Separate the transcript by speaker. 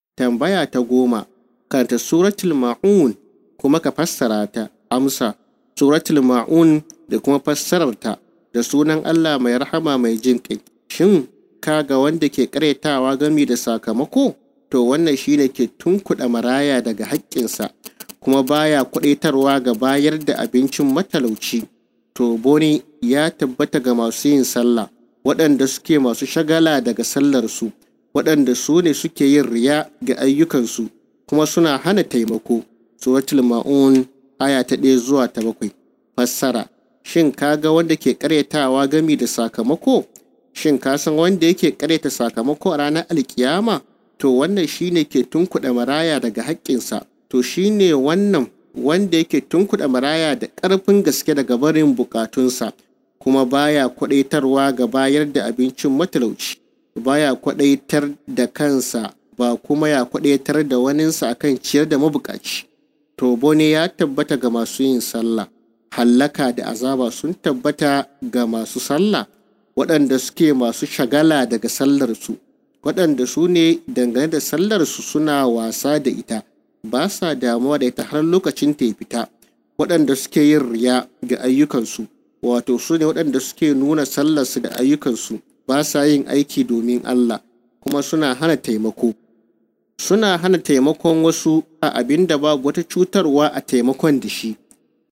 Speaker 1: Tambaya ta goma, karanta suratul ma'un kuma ka fassara ta. Amsa, suratul ma'un da kuma fassararta da sunan Allah mai rahama mai jin ƙai. Shin ka ga wanda ke ƙaretawa gami da sakamako? To wannan shine ke tunkuɗa maraya daga haƙƙinsa, kuma baya kuɗaitarwa ga bayar da abincin matalauci. To boni ya tabbata ga masu yin sallah, waɗanda suke masu shagala daga sallarsu, waɗanda su ne suke yin riya ga ayyukansu, kuma suna hana taimako. Suratul Ma'un aya ta ɗaya zuwa ta bakwai. Fassara Shin ka ga wanda ke ƙaryatawa gami da sakamako? Shin ka san wanda yake ƙaryata sakamako a ranar alkiyama? To wannan shine ke tunkuɗa maraya daga haƙƙinsa. To shine wannan wanda yake tunkuɗa maraya da ƙarfin gaske daga barin buƙatunsa, kuma baya kwaɗaitarwa ga bayar da abincin matalauci. Baya kwaɗaitar da kansa ba kuma ya kwaɗaitar da waninsa akan ciyar da mabuƙaci. To bone ya tabbata ga masu yin sallah. hallaka da azaba sun tabbata ga masu sallah waɗanda suke masu shagala daga sallarsu waɗanda su ne dangane da sallarsu suna wasa da ita ba sa damuwa da ita har lokacin ta fita waɗanda suke yin riya ga ayyukansu wato su ne waɗanda suke nuna sallarsu da ayyukansu ba sa yin aiki domin Allah kuma suna hana taimako suna hana taimakon wasu a abin da babu wata cutarwa a taimakon da shi